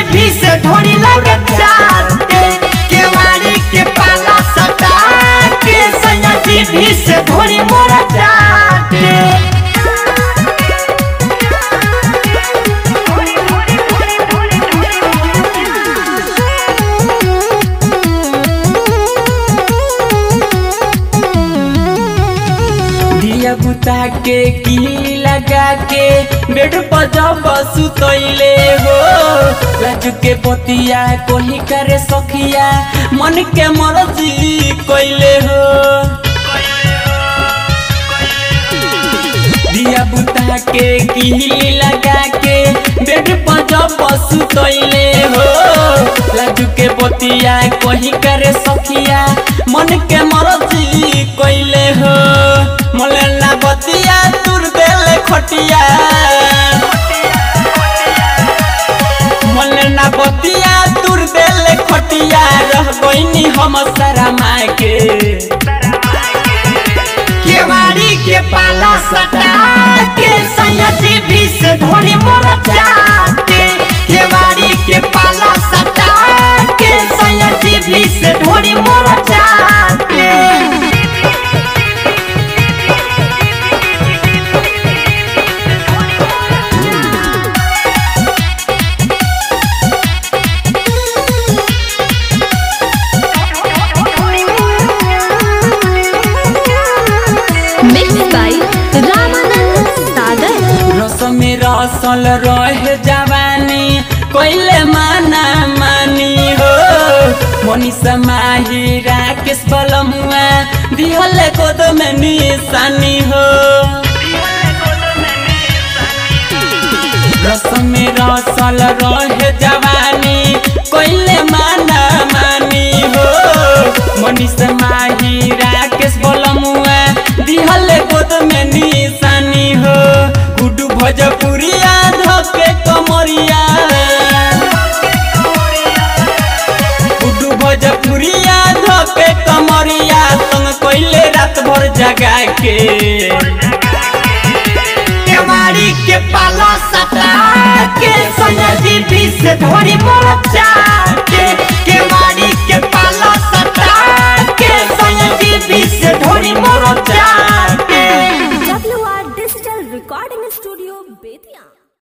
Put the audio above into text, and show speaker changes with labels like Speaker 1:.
Speaker 1: जीभी से ढोरी लगे चाटे केवाड़ी के पाला सटा के सैया जीभी से ढोरी मोरा चाटे
Speaker 2: दिया बुता के किली लगा के बेड पर जब सुतैले हो राजू के पतिया कोही करे सखिया मन के मरजी कैले हो दिया बुता के किली लगा के बेड पर जब सुतैले हो राजू के पतिया कोही करे सखिया मन के मरजी कैले हो मलेला बतिया तुर देले खटिया मलेला बतिया तुर देले खटिया रह गईनी हम सारा माँ के
Speaker 1: केवाड़ी के पाला सटा के सैया जीभी से ढोरी मोरा चाटे केवाड़ी के पाला सटा के सैया जीभी से ढोरी मोरा चाटे
Speaker 3: Mixed by Ramanand Sagar.
Speaker 2: रस में रसल रहे जवानी कोइले माना मानी हो मनीषा माही राकेश बलमुआ दिहले गोद में निशानी हो रस में रसल रहे जवानी कोइले माना मानी हो मनीषा माही राकेश बलमुआ दिहले गोद में निशानी हो गुड्डू भोजपुरिया धके कमरिया गुड्डू भोजपुरिया धके कमरिया संग कोइले रात भर जगा के
Speaker 1: केवाड़ी के पाला सटा के सैया जीभी से ढोरी मोरा